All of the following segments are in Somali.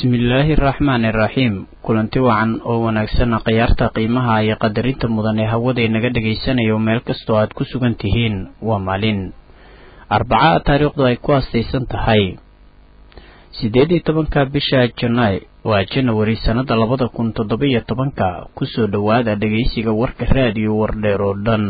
bismillaahi araxmaani iraxiim kulanti wacan oo wanaagsan khiyaarta qiimaha iyo qadarinta mudan ee hawada naga dhagaysanayo meel kastoo aad ku sugan tihiin waa maalin arbaca taariikhdu ay ku aastaysan tahay siddeed iyo tobanka bisha janaay waa janawari sannada labada kun toddoba-iyo tobanka kusoo dhowaada dhegaysiga warka raadiyo wardheer oo dhan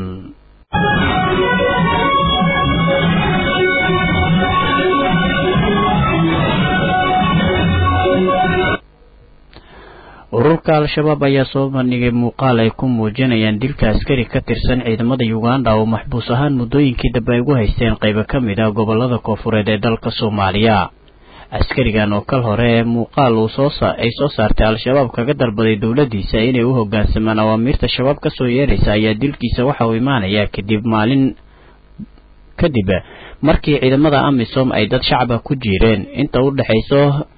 ururka al-shabaab ayaa soo bandhigay muuqaal ay ku muujinayaan dilka askari ka tirsan ciidamada uganda oo maxbuus ahaan muddooyinkii dambe ay ugu haysteen qaybo ka mid ah gobolada koofureed ee dalka soomaaliya askarigan oo kal hore ee muuqaal uu sooay soo saartay al-shabaab kaga dalbaday dowladdiisa inay u hoggaansamaan awaamiirta shabaab ka soo yeeraysa ayaa dilkiisa waxa uu imaanayaa kadib maalin kadib markii ciidamada amisom ay dad shacaba ku jiireen inta u dhexayso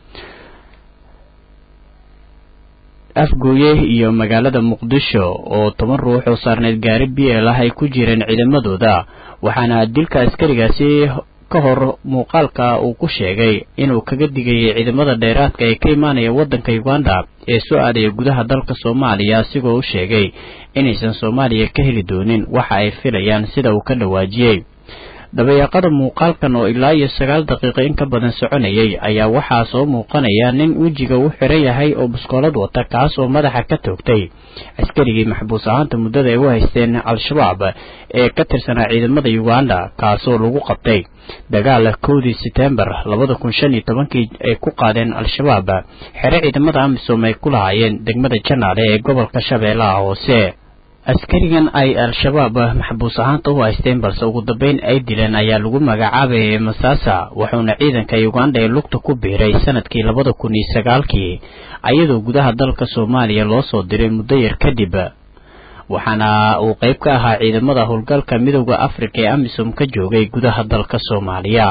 afgooye iyo magaalada muqdisho oo toban ruux oo saarneed gaari b l ah ay ku jireen ciidamadooda waxaana dilka askarigaasi ka hor muuqaalka uu ku sheegay inuu kaga digayay ciidamada dheeraadka ee ka imaanaya waddanka uganda ee soo aadaya gudaha dalka soomaaliya asigoo u sheegay inaysan soomaaliya ka heli doonin waxa ay filayaan sida uu ka dhawaajiyey dabayaaqada muuqaalkan oo ilaa iyo sagaal daqiiqo in ka badan soconayay ayaa waxaa soo muuqanaya nin wejiga u xiran yahay oo buskoolad wata kaas oo madaxa ka toogtay askarigii maxbuus ahaanta muddada ay u haysteen al-shabaab ee ka tirsanaa ciidamada uganda kaasoo lagu qabtay dagaal kowdii setembar labada kun shan iyo tobankii ay ku qaadeen al-shabaab xere ciidamada amisom ay ku lahaayeen degmada janaale ee gobolka shabeellaha hoose askarigan ay al-shabaab maxbuus ahaanta u haysteen balse ugu dambeyn ay dileen ayaa lagu magacaabayay masaasa wuxuuna ciidanka uganda ee lugta ku biiray sanadkii labada kun iyo sagaalkii ayadoo gudaha dalka soomaaliya loo soo diray muddo yar kadib waxaana uu qayb ka ahaa ciidamada howlgalka midooda afrika ee amisom ka joogay gudaha dalka soomaaliya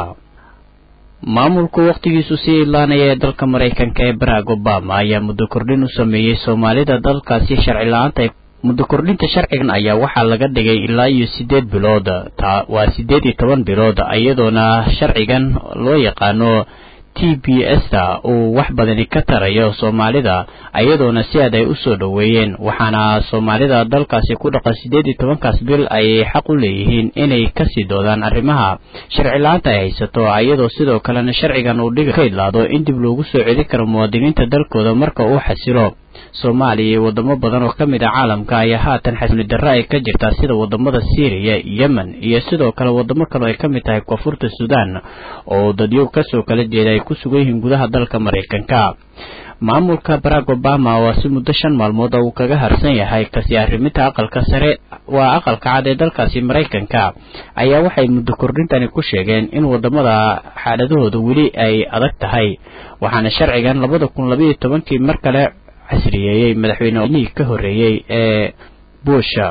maamulku wakhtigiisu sii idlaanaya ee dalka maraykanka ee barack obama ayaa muddo kordhin u sameeyey soomaalida dalkaasi sharci la-aanta muddo kordhinta sharcigan ayaa waxaa laga dhigay ilaa iyo siddeed bilood taa waa siddeed iyo toban bilood iyadoona sharcigan loo yaqaano t b s-ta uu wax badani ka tarayo soomaalida iyadoona si aad ay u soo dhoweeyeen waxaana soomaalida dalkaasi ku dhaqan siddeed iyo tobankaas bil ay xaq u leeyihiin inay kasii doodaan arrimaha sharci la-aanta ay haysato iyadoo sidoo kalena sharcigan uu dhiga ka idlaado in dib loogu soo celin karo muwaadiniinta dalkooda marka uu xasilo soomaaliya iyo wadamo badan oo ka mid a caalamka ayaa haatan xasili darro ay ka jirtaa sida wadamada syriya yemen iyo sidoo kale wadamo kale ay ka mid tahay koonfurta suudaan oo dadyo kasoo kala jeeda ay ku sugan yihiin gudaha dalka maraykanka maamulka barack obama waa si muddo shan maalmood uu kaga harsan yahay kasi arriminta aqalka sare waa aqalka cad ee dalkaasi maraykanka ayaa waxay muddo kordhintani ku sheegeen in wadamada xaaladahooda weli ay adag tahay waxaana sharcigan labada kun labaiyo tobankii mar kale casriyeeyey madaxweynehii ka horreeyey ee buusha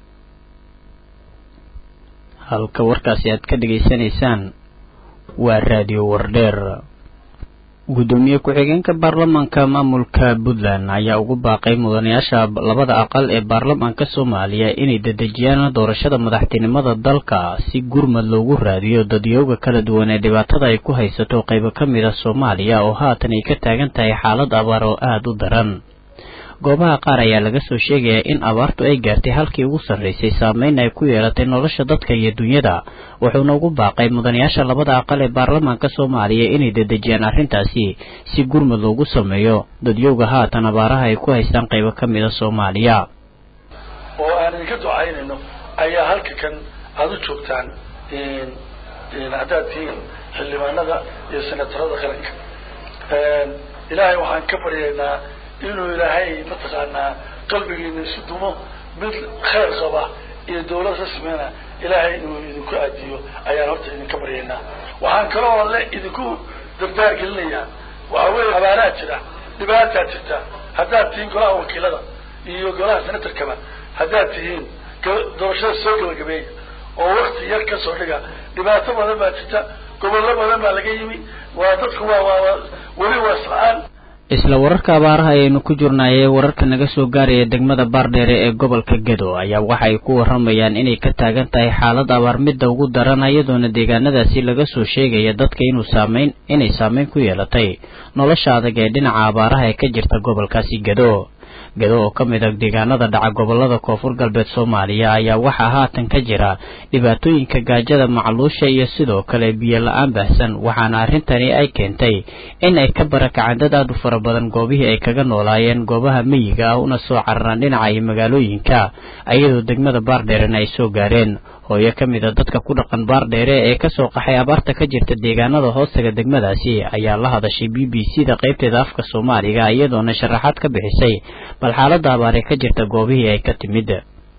halka warkaasi aad ka dhegaysanaysaan waa raadiyo wardheer guddoomiye ku-xigeenka baarlamaanka maamulka puntland ayaa ugu baaqay mudanayaasha labada aqal ee baarlamaanka soomaaliya inay dedejiyaan doorashada madaxtinimada dalka si gurmad loogu raadiyo dadyooga kala duwan ee dhibaatada ay ku haysato qaybo ka mid a soomaaliya oo haatan ay ka taagan tahay xaalad abaar oo aada u daran goobaha qaar ayaa laga soo sheegayaa in abaartu ay gaartay halkii ugu sarraysay saameyn ay ku yeelatay nolosha dadka iyo dunyada wuxuuna ugu baaqay mudanayaasha labada aqal ee baarlamaanka soomaaliya inay dedejiyaan arrintaasi si gurmud loogu sameeyo dadyowga haatan abaaraha ay ku haystaan qaybo ka mid a soomaaliya oo aan idinka ducaynayno ayaa halka kan aada u joogtaan haddaad tihiin xildhibaanada iyo senatarada qaranka ilaahay waxaan ka baryaynaa inuu ilaahay mataqaanaa qalbigiina isu dumo mid khayr qaba iyo dawlad rasmina ilaahay inuu idinku aadiyo ayaan horta idinka baryaynaa waxaan kaloo le idinku dardaar gelinayaa waxa weeye abaaraha jira dhibaataa jirta haddaad tihiin golaha wakiilada iyo golaha senatarkaba haddaad tihiin doorashada soo gabagabeeya oo wakti yar ka soo dhiga dhibaato badan baa jirta gobollo badan baa laga yimi waa dadku waa waa weli waa isla-aan isla wararka abaaraha ayaynu ku jirnaayee wararka naga soo gaaraya degmada baardheere ee gobolka gedo ayaa waxa ay ku waramayaan inay ka taagan tahay xaalad abaar midda ugu daran iyadoona deegaanadaasi laga soo sheegaya dadka inuu saameyn inay saameyn ku yeelatay nolosha adag ee dhinaca abaaraha ee ka jirta gobolkaasi gedo gedo oo ka mid a deegaanada dhaca gobolada koonfur galbeed soomaaliya ayaa waxaa haatan ka jira dhibaatooyinka gaajada macluusha iyo sidoo kale biyo la-aan baahsan waxaana arrintani ay keentay in ay ka barakaceen dad aad u fara badan goobihii ay kaga noolaayeen goobaha meyiga ah una soo cararaan dhinaca iyo magaalooyinka iyadoo degmada baardheerena ay soo gaareen hooyo ka mid a dadka ku dhaqan baardheere ee kasoo qaxay abaarta ka jirta deegaanada hoostaga degmadaasi ayaa la hadashay b b c da qaybteeda afka soomaaliga iyadoona sharaxaad ka bixisay bal xaalada abaaree ka jirta goobihii ay ka timid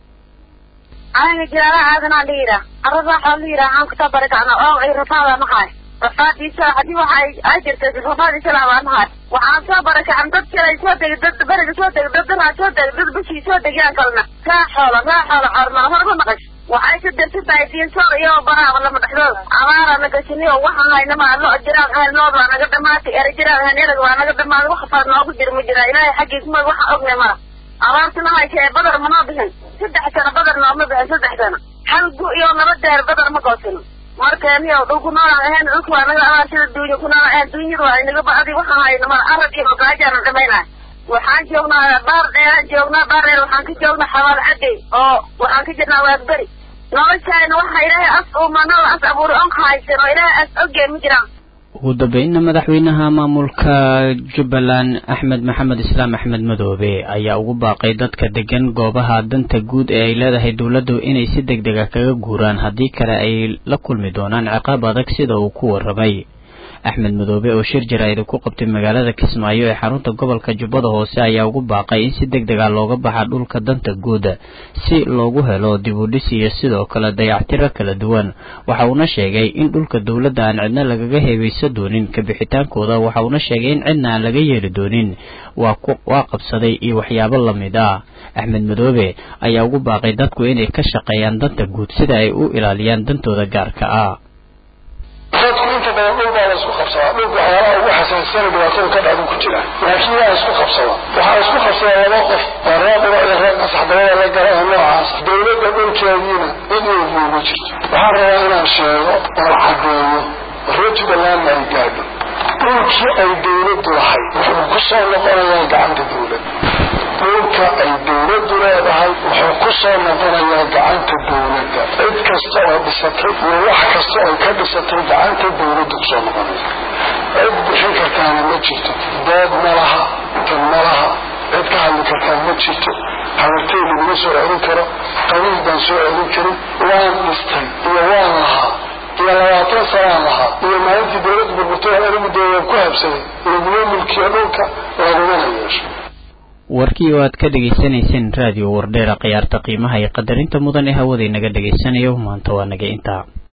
aniga jiraala aadanaa la yidhaah arradaa la yidhaah aan kusoo barakacna oo ay rafaada mahay rafaadiisa haddii waxay ay jirtay rafaadiisa laabaa mahay waxaan soo barakacan dad kale soo degay dad beriga soo degay dad daraa soo degay dad bishii soo degayaan kalena raa xoola raa xoola coormaa horma naqash waxay ka darsan tahay diinsoor iyo baraaba lama dhexdooda abaara nagashiniyo waxaan haynama lo jiraan ahayn lood waa naga dhamaatay ere jiraan ahayn erag waa naga dhamaaday wax faad noogu jira ma jira ilaahay xaggiisma waxaan ognay mara abaartuna haysa ee badar manoo bixin saddex sano badar nooma bixin saddex sano hal gu iyo laba deer badar ma goosino markeeniyo dhulku noolaan ahayn dhulku waa naga abaar sida duunya ku noolaan ahayn duunyadu waa inaga bacdi waxaan hayna mara arag iyo magaajaana dhamaynaya waxaan joognaa baar dheeraan joognaa baar dheer waxaan ka joognaa xabaal cadey oo waxaan ka jirnaa waadberi noloshaayna waxa ilaahay as umanala as abuuri on haysan oo ilaahay as ogee ma jiraan ugu dambeynna madaxweynaha maamulka jubbaland axmed maxamed islaam axmed madoobe ayaa ugu baaqay dadka degan goobaha danta guud ee ay leedahay dowladdu inay si deg dega kaga guuraan haddii kale ay la kulmi doonaan ciqaab adag sida uu ku warramay axmed madoobe oo shir jaraa'id ku qabtay magaalada kismaayo ee xarunta gobolka jubbada hoose ayaa ugu baaqay in si deg dega looga baxa dhulka danta guud si loogu helo dib u dhis iyo sidoo kale dayactiro kala duwan waxa uuna sheegay in dhulka dowladda aan cidna lagaga heebaysa doonin kabixitaankooda waxa uuna sheegay in cidna aan laga yeeli doonin waa qabsaday iyo waxyaabo lamid ah axmed madoobe ayaa ugu baaqay dadku inay ka shaqeeyaan danta guud sida ay u ilaaliyaan dantooda gaarka ah dadku inta badan dhul baa la isku qabsadaa dhulka waxyaalaha ugu xasaasana dhibaatada ka dhacdu ku jira laakiin waa isku qabsada waxaa isku qabsadaa laba qof waa reer qura iyo reer qasaxdabada la gala ee noocaas dowladda dhulkeediina cid walba uma jirto waxaan rabaa inaan sheego oon caddeeyo reer jubbalandna ay gaadho dhulkii ay dowladdu lahayd wuxuu ku soo noqonayaa gacanta dowladda dhulka ay dowladdu leedahay wuxuu ku soo noqonayaa gacanta dowladda cid kasta oo dhisatay iyo wax kasta oo ka dhisatay gacanta dowladda kusoo noqonaysa cid bixin kartaana ma jirto dood ma laha tan ma laha cid ka hadli kartaan ma jirto habartay laguma soo celin karo qabiil baan soo celin karin waan dhistay iyo waan lahaa iyo labaatan sanaan lahaa iyo maalintii dowladda burburtay anigu dee ku habsaday laguma mulkiyo dhulka lagumana yeesho warkii oo aad ka dhegaysanayseen raadiyo wardheera khiyaarta qiimaha iyo qadarinta mudan ee hawada inaga dhegaysanayo maanta waa naga intaa